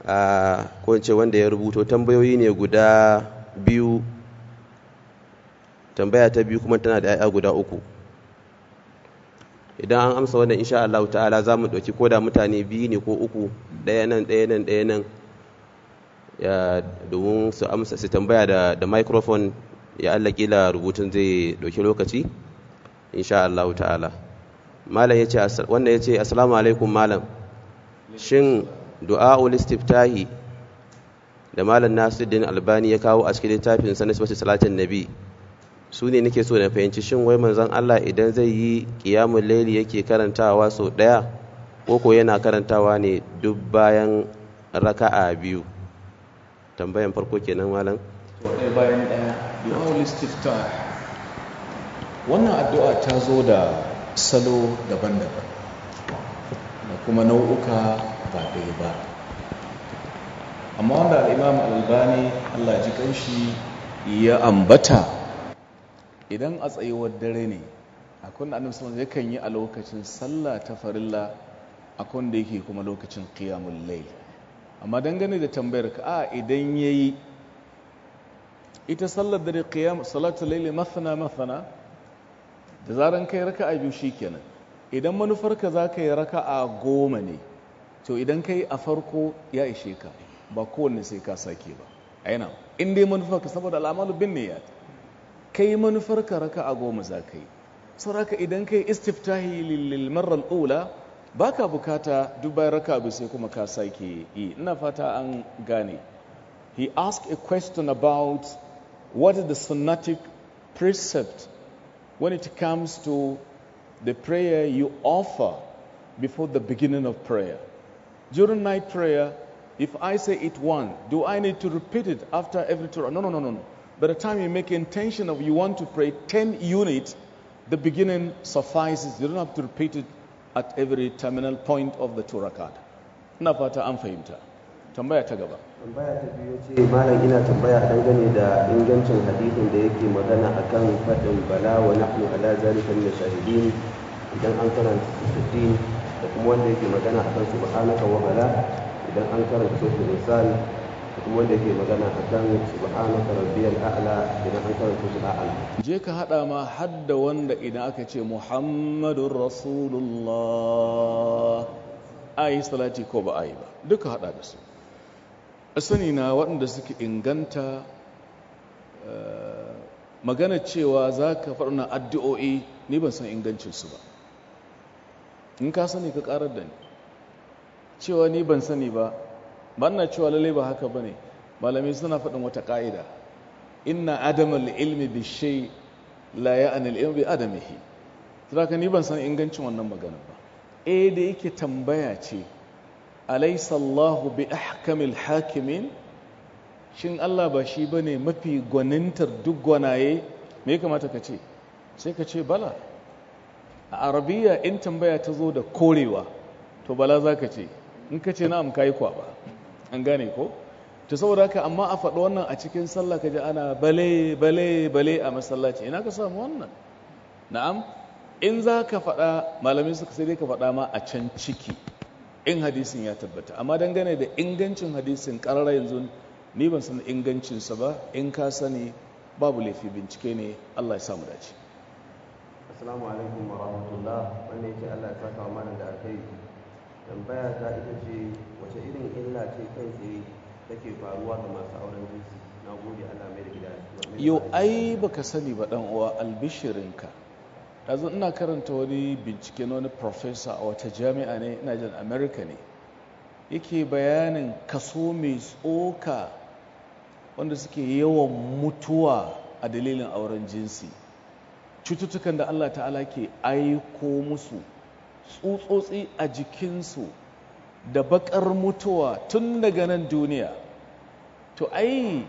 a ko ce wanda ya rubuto tambayoyi ne guda biyu tambaya ta biyu kuma tana da 'ya'ya guda uku idan an amsa wannan insha Allah ta'ala za mu ɗauki koda mutane biyu ne ko uku ɗaya nan ɗaya nan ɗaya nan ya domin su amsa su tambaya da da microphone ya Allah kila rubutun zai ɗauki lokaci insha Allah ta'ala malam yace wannan yace assalamu alaikum malam shin du'a'ul istiftahi da malam Nasiruddin Albani ya kawo a cikin littafin sa na salatin nabi su ne nake so na fahimci shin wai manzon Allah idan zai yi qiyamul layli yake karantawa sau daya ko ko yana karantawa ne duk bayan raka'a biyu tambayan farko kenan malam ɗaya bayan ɗaya du'a'ul istiftah wannan addu'a ta zo da salo daban-daban da kuma nau'uka ba ɗaya ba amma wanda al'imam al'albani allah ji kanshi ya ambata idan a tsayuwar dare ne akwai da annabi sallallahu yakan yi a lokacin sallah ta farilla akwai da yake kuma lokacin qiyamul layl amma dangane da tambayar ka a idan yayi ita sallar dare qiyam salatul layl mathna mathna da zaran kai raka'a biyu shikenan idan manufarka za ka yi raka'a goma ne to idan kai a farko ya ishe ka ba kowanne sai ka sake ba aina in dai manufarka saboda al'amalu bin niyyat kai manufarka raka'a goma za ka yi sauraka idan kai istiftahi lil marra al-ula baka bukata duk bayan raka'a biyu sai kuma ka sake yi ina fata an gane he asked a question about what is the sunnatic precept when it comes to the prayer you offer before the beginning of prayer. During night prayer, if I say it one, do I need to repeat it after every two? No, no, no, no, no. By the time you make intention of you want to pray 10 units, the beginning suffices. You don't have to repeat it at every terminal point of the two rakat. Ina fata an fahimta. Tambaya ta gaba. tambaya ta biyu ce malam ina tambaya dangane da ingancin hadisin da yake magana akan faɗin bala wa nahnu ala zalika min shahidin idan an karanta sittin da kuma wanda yake magana akan subhanaka wa bala idan an karanta suratul insan da kuma wanda yake magana akan subhanaka rabbiyal a'la idan an karanta suratul a'la Je ka haɗa ma hadda wanda idan aka ce Muhammadun Rasulullah a yi salati ko ba a yi ba duka haɗa da su a sani na waɗanda suke inganta eh, magana cewa za ka faɗina addu'o'i ni ban san ingancinsu ba in ka sani ka ƙarar da ni cewa ni ban sani ba ba na cewa lalle ba haka ba ne malamai suna faɗin wata ƙa'ida inna adamal ilmi bi shay la ya'ni al-ilmi bi adamihi saboda ni ban san ingancin wannan magana ba eh da yake tambaya ce alaysa Allahu bi ahkamil hakimin shin Allah ba shi bane mafi gwanintar duk gwanaye me ya kamata ka ce sai ka ce bala a arabiya in tambaya ta zo da korewa to bala za ka ce in ka ce na'am kayi kwaba an gane ko to saboda haka amma a faɗi wannan a cikin sallah ka ji ana bale bale bale a masallaci ina ka samu wannan na'am in za ka faɗa malamai suka sai dai ka faɗa ma a can ciki in hadisin ya tabbata amma dangane da ingancin hadisin ƙarara yanzu ni ban san ingancinsa ba in ka sani babu laifi bincike ne Allah ya samu dace assalamu alaikum wa rahmatullah wanda yake Allah ya saka wa malam da alkai tambaya ta ita ce wace irin illa ce kai tsaye take faruwa ga masu auren jinsi na gode Allah mai da gida yau ai baka sani ba dan uwa albishirinka yanzu ina karanta wani bincike na wani professor a wata jami'a ne ina jin america ne yake bayanin kaso mai tsoka wanda suke yawan mutuwa a dalilin auren jinsi cututtukan da Allah ta'ala ke aiko musu tsutsotsi a jikinsu da bakar mutuwa tun daga nan duniya to ai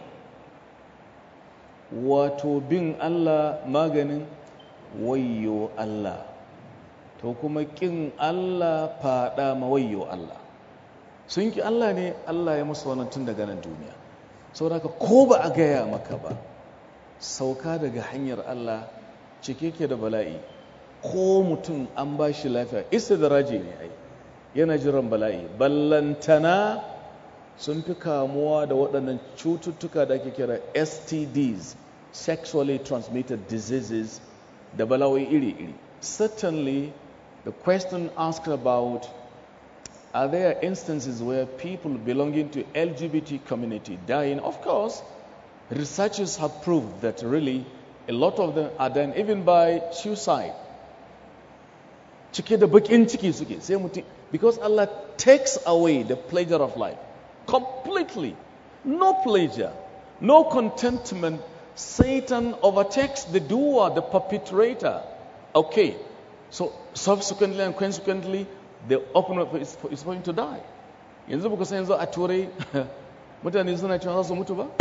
wato bin Allah maganin wayyo Allah to kuma kin Allah fada ma wayyo Allah sun ki Allah ne Allah ya musu wannan tun daga nan duniya saboda ko ba a gaya maka ba sauka daga hanyar Allah cike ke da bala'i ko mutum an ba shi lafiya istidraji ne ai yana jiran bala'i ballantana sun fi kamuwa da waɗannan cututtuka da ake kira stds sexually transmitted diseases da balawai iri-iri certainly the question asked about are there instances where people belonging to lgbt community dying of course researchers have proved that really a lot of them are dying even by suicide cike da bakin ciki suke sai mutum because Allah takes away the pleasure of life completely no pleasure no contentment Satan overtakes the doer the perpetrator okay so subsequently and consequently the opener is, is going to die yanzu ba ku san yanzu a turai mutane suna cewa za su mutu ba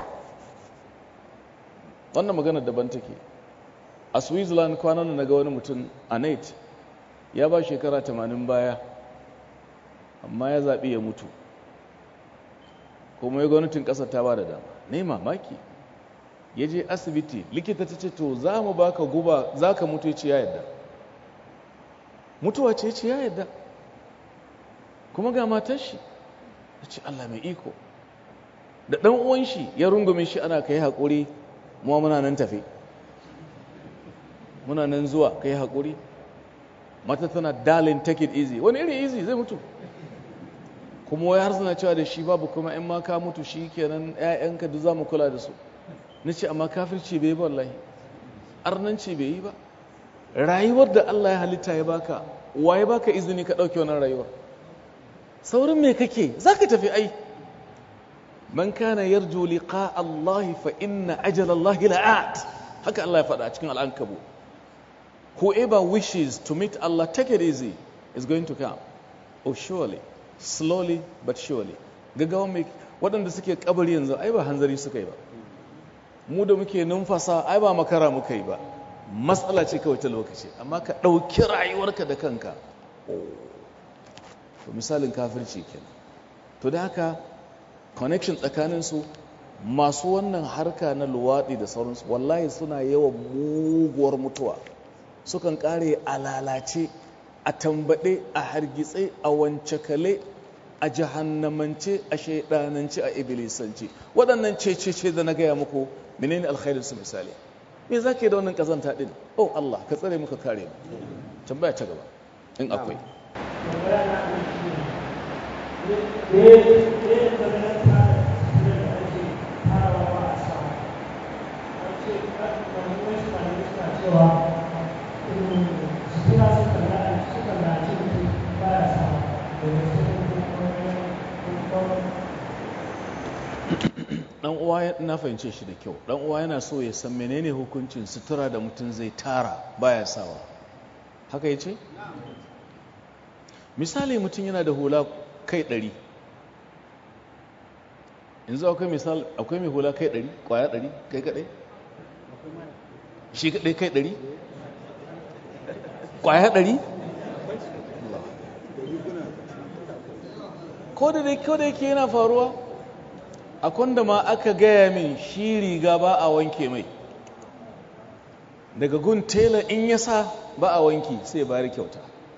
wannan magana daban take a switzerland kwanan na ga wani mutum a net ya ba shekara 80 baya amma ya zaɓi ya mutu kuma ya gwamnatin ƙasar ta ba da dama ne mamaki ya je asibiti likita ta ce to za mu baka guba za ka mutu ya ce ya yadda mutuwa ce ce ya yadda kuma ga matar shi ya ce allah mai iko da ɗan uwan shi ya rungume shi ana kai haƙuri muwa muna nan tafe muna nan zuwa kai haƙuri mata tana darling take it easy wani iri easy zai mutu kuma wai har suna cewa da shi babu kuma in ma ka mutu shi kenan ƴaƴanka duk za mu kula da su na ce amma kafirci bai yi ba wallahi arnanci bai yi ba rayuwar da Allah ya halitta ya baka wa ya baka izini ka ɗauke wannan rayuwar saurin me kake za ka tafi ai man kana yarju liqa Allah fa inna ajal Allah la'at haka Allah ya faɗa a cikin al'ankabu whoever wishes to meet Allah take it easy is going to come oh surely slowly but surely gaggawa mai waɗanda suke kabari yanzu ai ba hanzari suka yi ba mu da muke numfasa ai ba makara muka yi ba matsala ce kawai ta lokaci amma ka ɗauki rayuwarka da kanka to misalin kafirci kenan to da haka connection tsakaninsu masu wannan harka na luwaɗi da sauransu wallahi suna yawan muguwar mutuwa sukan ƙare a lalace a tambaɗe a hargitse a wancakale a jahannamance a shaidanance a iblisance waɗannan cece da na gaya muku menene alkhairin su misali me za ka yi da wannan ƙazanta ɗin oh Allah ka tsare muka kare mu tambaya ta gaba in akwai dan uwa na fahimce shi da kyau dan uwa yana so ya san menene hukuncin sutura da mutum zai tara baya sawa haka yace misali mutum yana da hula kai ɗari yanzu akwai misal akwai mai hula kai ɗari kwaya ɗari kai kaɗai shi kaɗai kai ɗari kwaya ɗari ko da dai ko da yake yana faruwa a kwanda ma aka gaya min shi riga ba a wanke mai daga gun tela in ya sa ba a wanki sai bari kyauta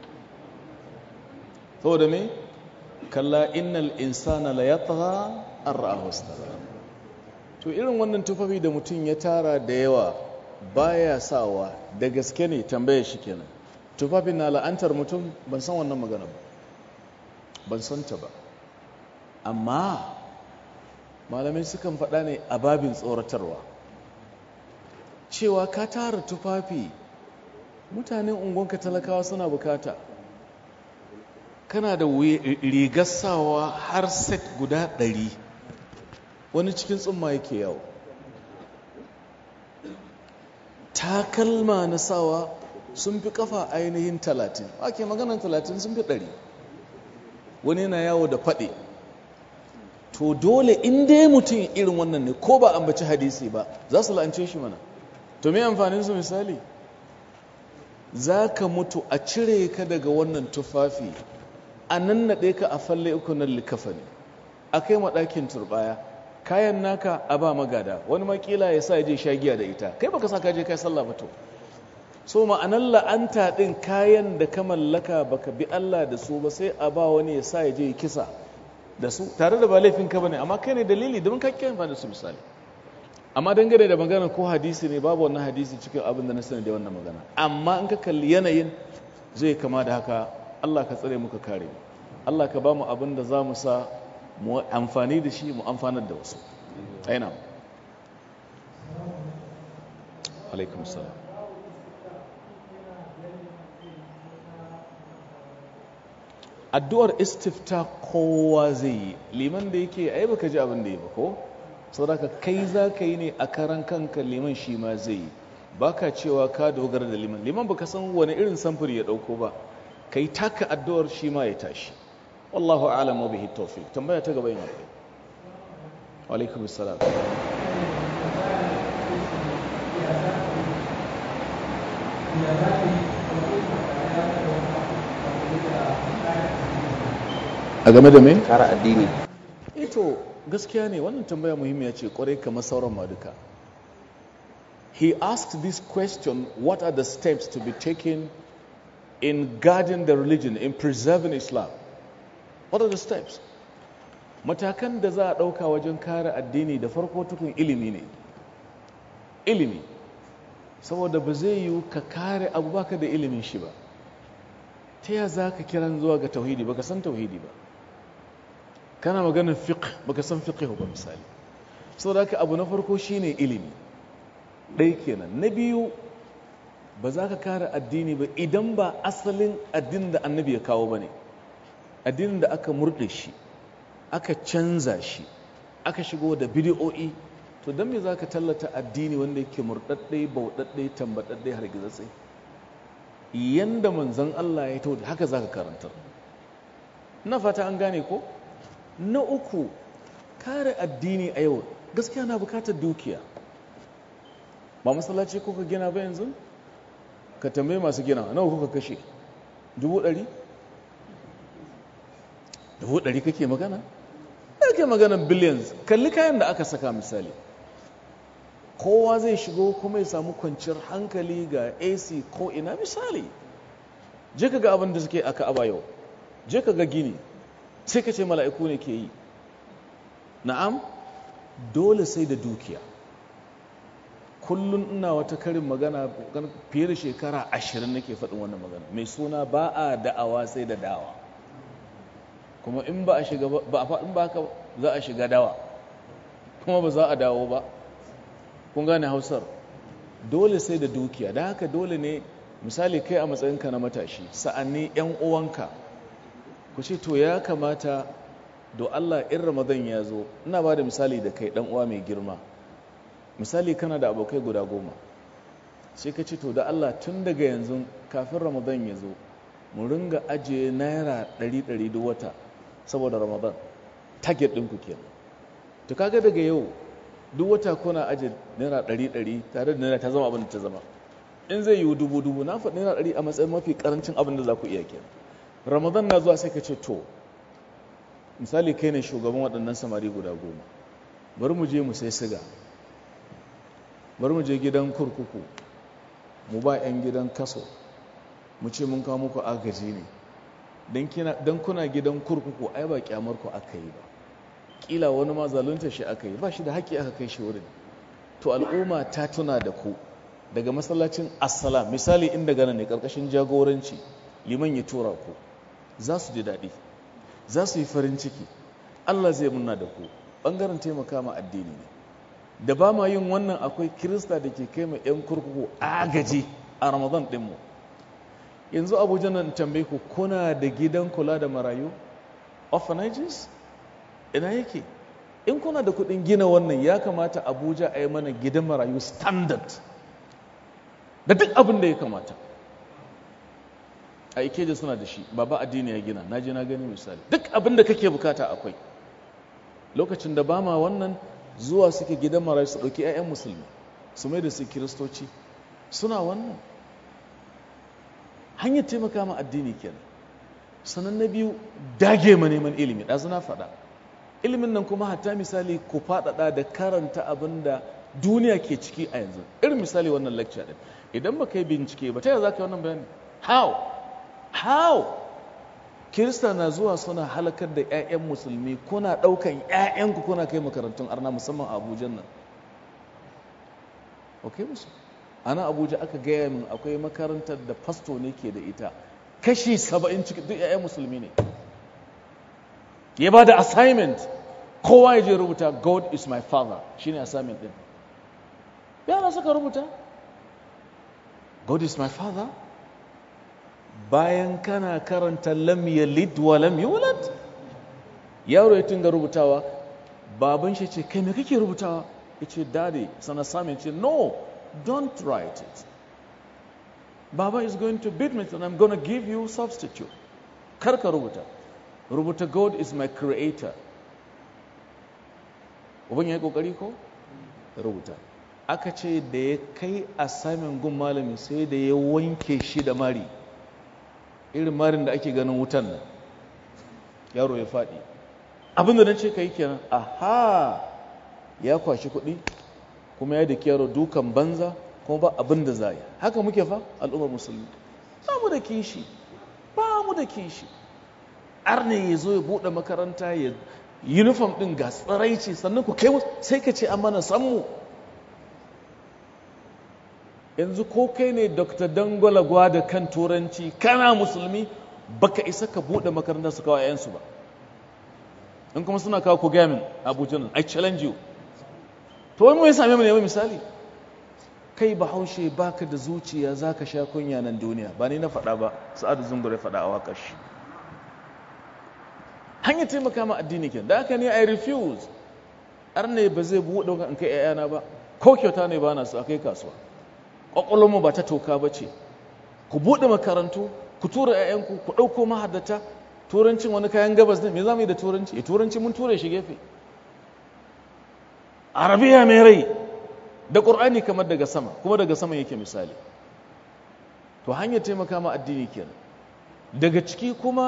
saboda me kalla innal insana la yatgha an ra'ahu to irin wannan tufafi da mutum ya tara da yawa baya sawa da gaske ne tambayar shi kenan tufafin na la'antar mutum ban san wannan magana ba ban san ta ba amma malamai sukan faɗa ne a babin tsoratarwa cewa ka tara tufafi mutanen unguwanka talakawa suna bukata kana da rigar sawa har set guda ɗari wani cikin tsumma yake yawo takalma na sawa sun fi kafa ainihin talatin ake maganan talatin sun fi ɗari wani yana yawo da faɗi to dole in dai mutum irin wannan ne ko ba ambaci hadisi ba za su la'ance shi mana to me amfanin su misali za ka mutu a cire ka daga wannan tufafi a nan naɗe ka a falle uku nan likafa ne a kai maɗakin turbaya kayan naka a ba magada wani makila ya sa ya je shagiya da ita kai baka sa ka je kai sallah ba to so ma'anar la'anta ɗin kayan da ka mallaka baka bi Allah da su ba sai a ba wani ya sa ya je kisa da su tare da ba laifin ka bane amma kai ne dalili don ka kiyan da su misali amma dangane da magana ko hadisi ne babu wannan hadisi cikin abin da na sani da wannan magana amma in ka kalli yanayin zai kama da haka Allah ka tsare muka kare mu Allah ka ba mu abin da za mu sa mu amfani da shi mu amfanar da wasu aina alaikum salam addu'ar istifta kowa zai yi liman da yake ai baka ji abin da ya ba ko saboda kai za ka yi ne a karan kanka liman shi ma zai yi baka cewa ka dogara da liman liman baka san wani irin samfuri ya dauko ba kai taka addu'ar shi ma ya tashi wallahu a'lam wa bihi tawfiq tambaya ta gaba yin akwai wa alaikum assalam a game da me kara addini ito gaskiya ne wannan tambaya muhimmiya ce kwarai kamar sauran ma duka he asked this question what are the steps to be taken in guarding the religion in preserving islam what are the steps matakan da za a ɗauka wajen kare addini da farko tukun ilimi ne ilimi saboda ba zai yiwu ka kare abu baka da ilimin shi ba ta ya za ka kiran zuwa ga tauhidi baka san tauhidi ba kana maganin fiqh baka san fiqh ba misali saboda haka abu na farko shine ilimi ɗaya kenan na biyu ba za ka kare addini ba idan ba asalin addinin da annabi ya kawo ba ne addinin da aka murɗe shi aka canza shi aka shigo da bidiyo'i to don me za ka tallata addini wanda yake murɗaɗɗe bauɗaɗɗe tambaɗaɗɗe har gizatsai yanda manzon Allah ya to haka za ka karantar na fata an gane ko na uku kare addini a yau gaskiya na bukatar dukiya ba masallaci kuka gina ba yanzu ka tambaye masu gina nawa kuka kashe dubu ɗari dubu ɗari kake magana kake magana billions kalli kayan da aka saka misali kowa zai shigo kuma ya samu kwanciyar hankali ga ac ko ina misali je ka ga abin da suke aka aba yau je ka ga gini sai ka ce mala'iku ne ke yi na'am dole sai da dukiya kullum ina wata karin magana fiye da shekara ashirin nake faɗin wannan magana mai suna ba a da'awa sai da dawa kuma in ba a shiga ba a faɗin ba za a shiga dawa kuma ba za a dawo ba kun gane hausar dole sai da dukiya da haka dole ne misali kai a matsayinka na matashi sa'anni 'yan uwanka ku ce to ya kamata do Allah in Ramadan ya zo ina ba da misali da kai dan uwa mai girma misali kana da abokai guda goma sai ka ce to da Allah tun daga yanzu kafin Ramadan ya zo mu ringa ajiye naira ɗari ɗari duk wata saboda Ramadan target ɗin ku kenan to kaga daga yau duk wata kuna ajiye naira ɗari ɗari tare da naira ta zama abin da ta zama in zai yiwu dubu dubu na faɗi naira ɗari a matsayin mafi ƙarancin abin da za ku iya kenan ramadan na zuwa sai ka ce to misali kai ne shugaban waɗannan samari guda goma bari mu je mu sai siga bari mu je gidan kurkuku mu ba 'yan gidan kaso mu ce mun kawo muku agaji ne don kuna gidan kurkuku ai ba kyamar ku aka yi ba kila wani ma zalunta shi aka yi ba shi da haƙƙi aka kai shi wurin to al'umma ta tuna da ku daga masallacin assalam misali inda gana ne ƙarƙashin jagoranci liman ya tura ku za su ji daɗi za su yi farin ciki Allah zai muna da ku ɓangaren taimaka ma addini ne da ba ma yin wannan akwai kirista da ke kai ma 'yan kurkuku agaji a ramadan ɗinmu yanzu abuja nan tambaye ku kuna da gidan kula da marayu orphanages ina yake in kuna da kuɗin gina wannan ya kamata abuja a yi mana gidan marayu standard da duk abin da ya kamata a ikeja suna da shi baba addini ya gina na je na gani misali duk abin da kake bukata akwai lokacin da ba ma wannan zuwa suke gidan marayu su ɗauki 'ya'yan musulmi su mai da su kiristoci suna wannan hanyar taimaka ma addini kenan sannan na biyu dage ma neman ilimi ɗazu na faɗa ilimin nan kuma hatta misali ku faɗaɗa da karanta abin da duniya ke ciki a yanzu irin misali wannan lecture ɗin idan ba ka yi bincike ba ta yaya za ka yi wannan bayani how how kirista na zuwa suna halakar da 'ya'yan musulmi kuna ɗaukan 'ya'yanku kuna kai makarantun arna musamman a abuja nan ok musu ana abuja aka gaya min akwai makarantar da fasto ne ke da ita kashi saba'in cikin duk 'ya'yan musulmi ne ya ba da assignment kowa ya je rubuta god is my father shine assignment din yara suka rubuta god is my father bayan kana karanta lam yalid wa lam yulad yaro ya tunga rubutawa baban shi ce kai me kake rubutawa ya ce daddy sana sami ce no don't write it baba is going to beat me and i'm going to give you substitute kar ka rubuta rubuta god is my creator uban ya yi kokari ko rubuta aka ce da ya kai a samun gun malami sai da ya wanke shi da mari irin marin da ake ganin wutan nan yaro ya faɗi abinda na ce ka yi kenan aha ya kwashi kuɗi kuma ya da yaro dukan banza kuma ba abin da za yi haka muke fa al'ummar musulmi ba mu da kishi ba mu da kishi arne ya zo ya buɗe makaranta ya uniform ɗin ga tsiraici sannan ku kai sai ka ce an mana sammu yanzu ko kai ne dr dangwala da kan turanci kana musulmi baka isa ka buɗe makarantar su kawo 'yansu ba in kuma suna kawo ku gamin abuja nan i challenge you to wani mai same mu ne misali kai bahaushe baka da zuciya zaka sha kunya nan duniya ba ni na faɗa ba sa'adu zungur ya faɗa a waƙar shi hanyar taimaka ma addini ke da haka ne i refuse ar ne ba zai buɗe in kai 'ya'yana ba ko kyauta ne ba na su a kai kasuwa mu ba ta toka ba ce ku buɗe makarantu ku tura 'ya'yanku ku ɗauko mahaddata turancin wani kayan gabas ne me za mu yi da turanci e turanci mun ture shi gefe arabiya mai rai da ƙur'ani kamar daga sama kuma daga sama yake misali to hanyar taimaka ma addini kenan daga ciki kuma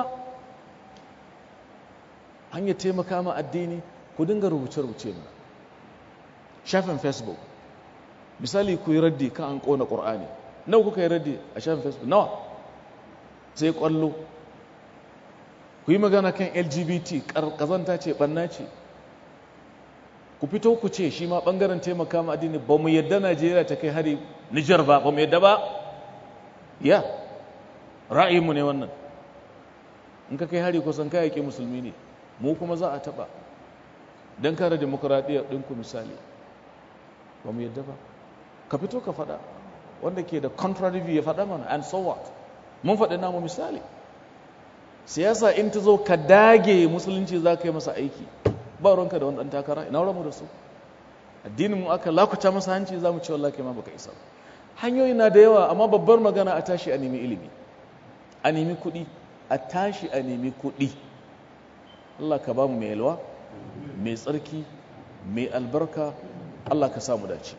hanyar taimaka ma addini ku dinga rubuce-rubuce mana shafin facebook misali ku yi raddi kan an ƙona ƙur'ani nawa kuka yi raddi a shafin facebook nawa sai ƙwallo ku yi magana kan lgbt ƙazanta ce ɓanna ce ku fito ku ce shi ma ɓangaren taimaka ma addini ba mu yadda najeriya ta kai hari nijar ba ba mu yadda ba ya ra'ayinmu ne wannan in ka kai hari kusan kayayyaki musulmi ne mu kuma za a taɓa don kare demokuraɗiyyar ɗinku misali ba mu yadda ba ka fito ka faɗa wanda ke da contrary view ya faɗa mana and so what mun faɗi namu misali siyasa in ta zo ka dage musulunci za ka yi masa aiki ba ruwanka da wani ɗan takara ina mu da su addinin mu aka lakuta masa hanci za mu ce wallahi kai ma baka isa hanyoyi na da yawa amma babbar magana a tashi a nemi ilimi a nemi kuɗi a tashi a nemi kuɗi Allah ka ba mu mai yalwa mai tsarki mai albarka Allah ka samu dace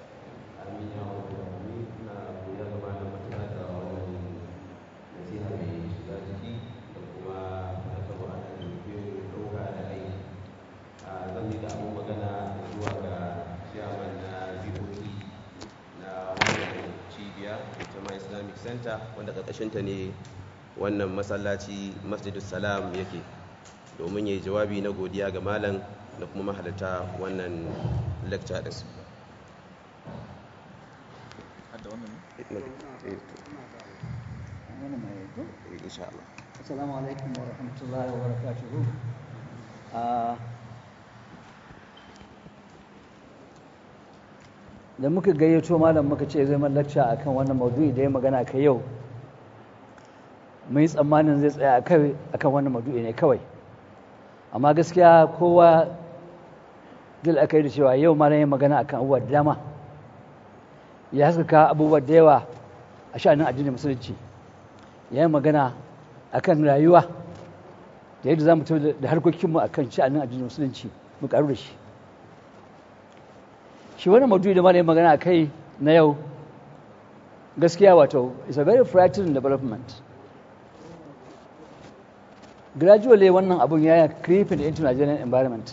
center wanda ƙarƙashinta ne wannan masallaci masjidus salam yake domin ya yi jawabi na godiya ga malam da kuma mahalarta wannan lecture din Assalamu alaikum wa rahmatullahi wa barakatuhu. da muka gayyato malam muka ce zai man lacca akan wannan maudu'i da ya magana kai yau mun yi tsammanin zai tsaya kai akan wannan maudu'i ne kawai amma gaskiya kowa dil aka yi da cewa yau malam ya magana akan abubuwa da dama ya haskaka abubuwa da yawa a sha'anin addinin musulunci ya yi magana akan rayuwa da yadda za mu tafi da harkokinmu akan sha'anin addinin musulunci mu karu da shi shi wani maudu'i da malayin magana a kai na yau gaskiya wato is a very frightening development gradually wannan abun ya creeping into Nigerian environment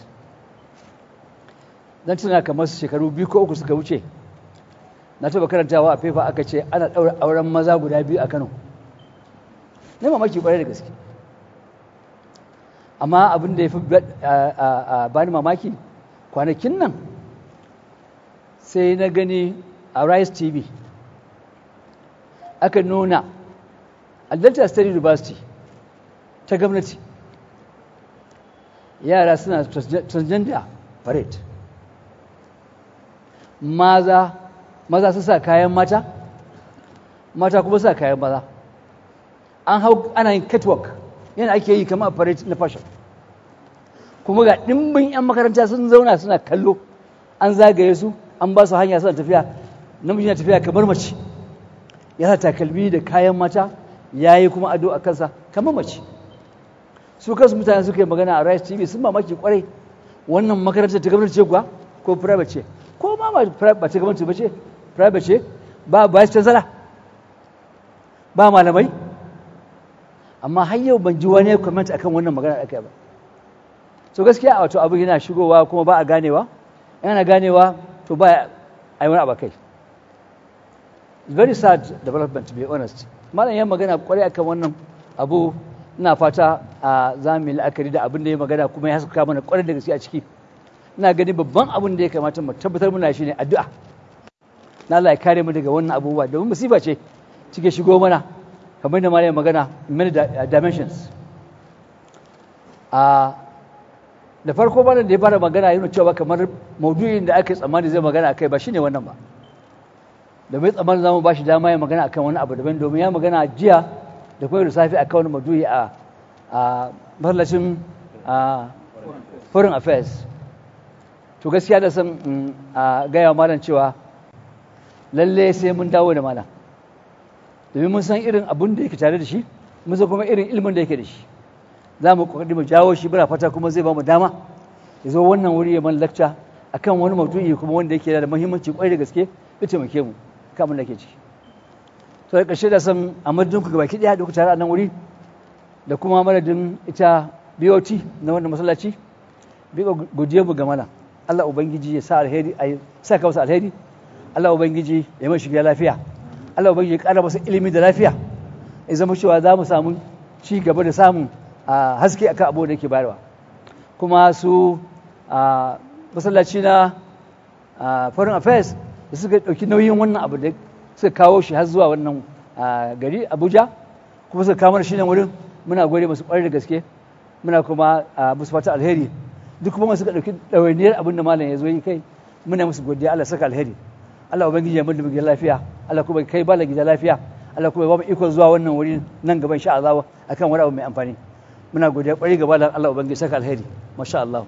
dan tuna kamar shekaru biyu ko uku suka wuce na taba karantawa a fefa aka ce ana ɗaura auren maza guda biyu a Kano ne mamaki kwarai da gaske amma abin da ya fi bani mamaki kwanakin nan sai na gani a rice tv aka nuna a delta state university ta gwamnati yara suna transgender parade maza maza su sa kayan mata mata kuma sa kayan maza an hau ana yin catwalk yana ake yi kama a parade na fashion kuma ga ɗimbin 'yan makaranta sun zauna suna kallo an zagaye su an ba su hanya suna tafiya namiji na tafiya kamar mace ya sa takalmi da kayan mata ya yi kuma ado a kansa kamar mace su kansu mutane suka yi magana a rice tv sun mamaki kwarai wannan makarantar ta gwamnati ce kuwa ko private ce ko ma ba ta gwamnati ba ce private ce ba vice chancellor ba malamai amma har yau ban ji wani ya comment akan wannan magana da aka yi ba so gaskiya a wato abu yana shigowa kuma ba a ganewa yana ganewa to ba a yi wani abu kai very sad development to be honest malam yan magana kwarai akan wannan abu ina fata a za mu yi la'akari da abin da ya magana kuma ya saka mana kwarai da gaske a ciki ina gani babban abin da ya kamata mu tabbatar muna shi ne addu'a na Allah ya kare mu daga wannan abubuwa domin musiba ce cike shigo mana kamar da malam magana many dimensions a da farko bana da ya fara magana yana cewa kamar maudu'in da aka yi tsammani zai magana akai ba shine wannan ba da mai tsammanin zamu ba shi dama ya magana akan wani abu daban domin ya magana jiya da kuma da safe akan wani maudu'i a a masallacin foreign affairs to gaskiya da san a gaya malam cewa lalle sai mun dawo da malam domin mun san irin abun da yake tare da shi mun san kuma irin ilimin da yake da shi za mu kokari mu jawo shi muna fata kuma zai ba mu dama ya zo wannan wuri ya man lakca akan wani maudu'i kuma wanda yake da muhimmanci kwai da gaske ya taimake mu kamun da ke ciki to da ƙarshe da san a madadin ku gabaki daya da ku tare a nan wuri da kuma madadin ita BOT na wannan masallaci bi godiya mu ga mana Allah ubangiji ya sa alheri a sa ka masa alheri Allah ubangiji ya mai shiga lafiya Allah ubangiji ya ƙara masa ilimi da lafiya ya zama cewa za mu samu ci gaba da samun a haske akan abu da yake bayarwa kuma su a masallaci na foreign affairs da suka ɗauki nauyin wannan abu da suka kawo shi har zuwa wannan gari abuja kuma suka kawo shi nan wurin muna gode masu ƙwarar da gaske muna kuma musu fata alheri duk kuma suka ɗauki ɗawainiyar abin da malam ya zo yi kai muna musu godiya allah saka alheri allah ubangiji ya mun da mu lafiya allah kuma kai bala gida lafiya allah kuma ya ba mu ikon zuwa wannan wuri nan gaban sha Allah akan wani abu mai amfani muna godiya kwari gaba da Allah ubangiji saka alheri masha Allah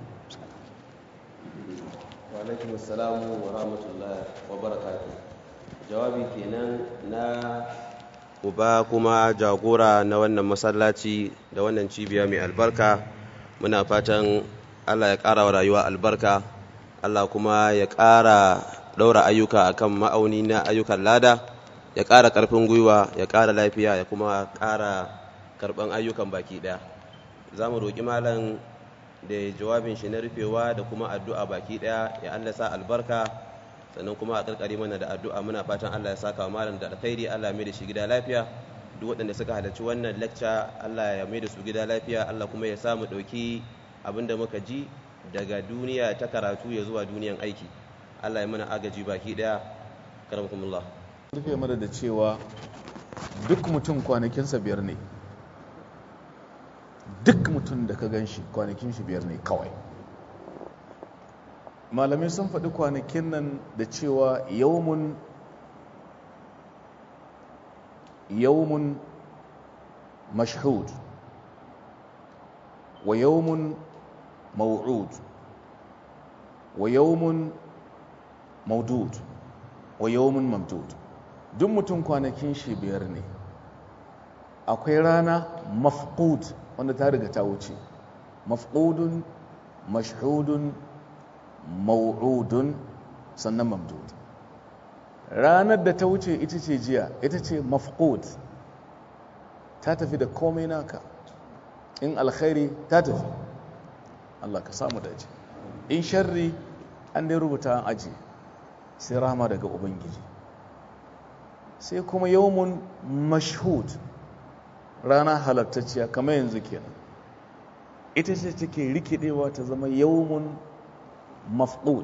wa alaikum assalamu wa rahmatullahi wa barakatuh jawabi kenan na uba kuma jagora na wannan masallaci da wannan cibiya mai albarka muna fatan Allah ya ƙara wa rayuwa albarka Allah kuma ya ƙara ɗaura ayyuka akan ma'auni na ayyukan lada ya ƙara ƙarfin gwiwa ya ƙara lafiya ya kuma ƙara karɓan ayyukan baki ɗaya za mu roƙi malam da jawabin shi na rufewa da kuma addu'a baki ɗaya ya Allah sa albarka sannan kuma a ƙarƙari mana da addu'a muna fatan Allah ya saka wa malam da alkhairi Allah mai da shi gida lafiya duk waɗanda suka halarci wannan lecture Allah ya mai da su gida lafiya Allah kuma ya sa mu ɗauki abin da muka ji daga duniya ta karatu ya zuwa duniyan aiki Allah ya mana agaji baki ɗaya karamakumullah rufe mana da cewa duk mutum kwanakinsa biyar ne duk mutum da ka gan shi kwanakin shi biyar ne kawai malamai sun faɗi kwanakin nan da cewa yawmun yawmun mashhud wa yawmun maw'ud wa yawmun maudud wa yawmun mamdud duk mutum kwanakin shi biyar ne akwai rana mafqud wanda ta riga ta wuce mafqudun mashhudun maw'udun sannan mamdud ranar da ta wuce ita ce jiya ita ce mafqud ta tafi da komai naka in alkhairi ta tafi Allah ka samu dace in sharri an dai rubuta an aji sai rahama daga ubangiji sai kuma yawmun mashhud rana halattacciya kamar yanzu kenan ita ce take rikidewa ta zama yawmun mafqud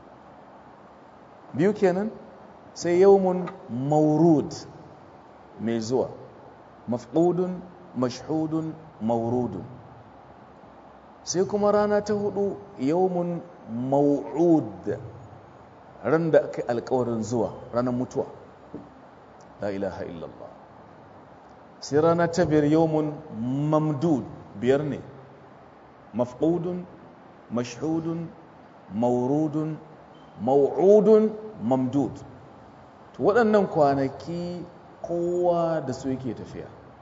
biyu kenan sai yawmun maurud mai zuwa mafqudun mashhudun maurudun sai kuma rana ta hudu yawmun mau'ud ran da aka yi alkawarin zuwa ranar mutuwa la ilaha illallah sai rana ta biyar yawmun mamdud biyar ne mafqudun mashhudun maurudun mau'udun mamdud to waɗannan kwanaki kowa da su yake tafiya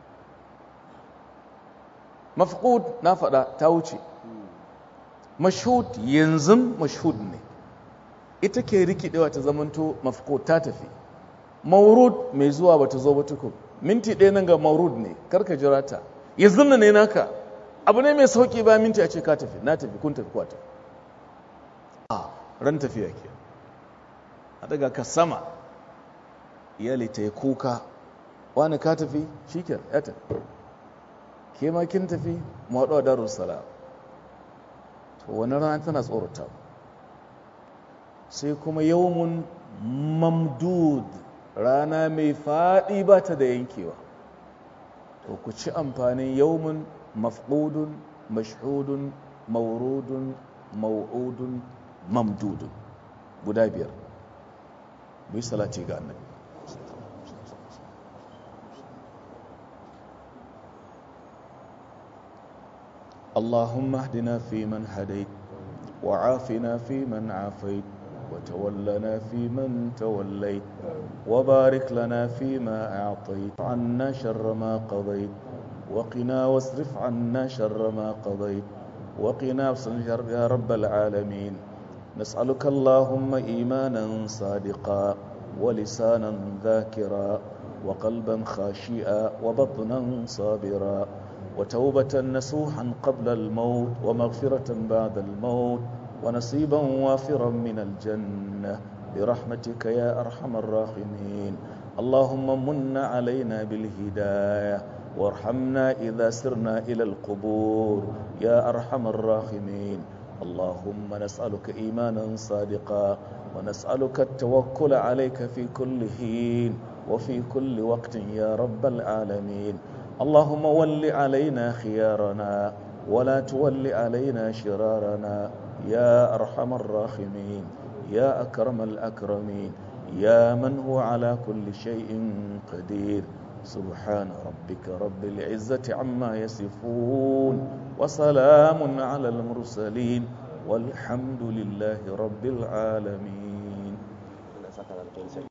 mafqud na faɗa ta wuce mashhud yanzu mashhud ne ita ke rikidewa ta zamanto mafqud ta tafi maurud mai zuwa bata zo ba tukun minti ɗaya nan ga maurud ne karka jira ta yanzu ne naka abu ne mai sauki ba minti a ce ka tafi na tafi kun tafi kwata a ran tafiya ke a daga ka sama iyali ta yi kuka wani ka tafi shi ke ya tafi ke ma kin tafi mu haɗu a darussalam to wani rana tana tsorata sai kuma yawmun mamdud rana mai faɗi ba ta da yankewa to ku ci amfanin yawmun mafqudun mashhudun maurudun mau'udun mamdudun guda biyar mu yi salati ga annabi اللهم اهدنا فيمن هديت وعافنا فيمن عافيت وتولنا فيمن توليت وبارك لنا فيما أعطيت عنا شر ما قضيت وقنا واصرف عنا شر ما قضيت وقنا شر يا رب العالمين نسألك اللهم إيمانا صادقا ولسانا ذاكرا وقلبا خاشئا وبطنا صابرا وتوبة نسوحا قبل الموت ومغفرة بعد الموت ونصيبا وافرا من الجنة برحمتك يا أرحم الراحمين اللهم من علينا بالهداية وارحمنا إذا سرنا إلى القبور يا أرحم الراحمين اللهم نسألك إيمانا صادقا ونسألك التوكل عليك في كل حين وفي كل وقت يا رب العالمين اللهم ول علينا خيارنا ولا تول علينا شرارنا يا أرحم الراحمين يا أكرم الأكرمين يا من هو على كل شيء قدير سبحان ربك رب العزة عما يصفون وسلام على المرسلين والحمد لله رب العالمين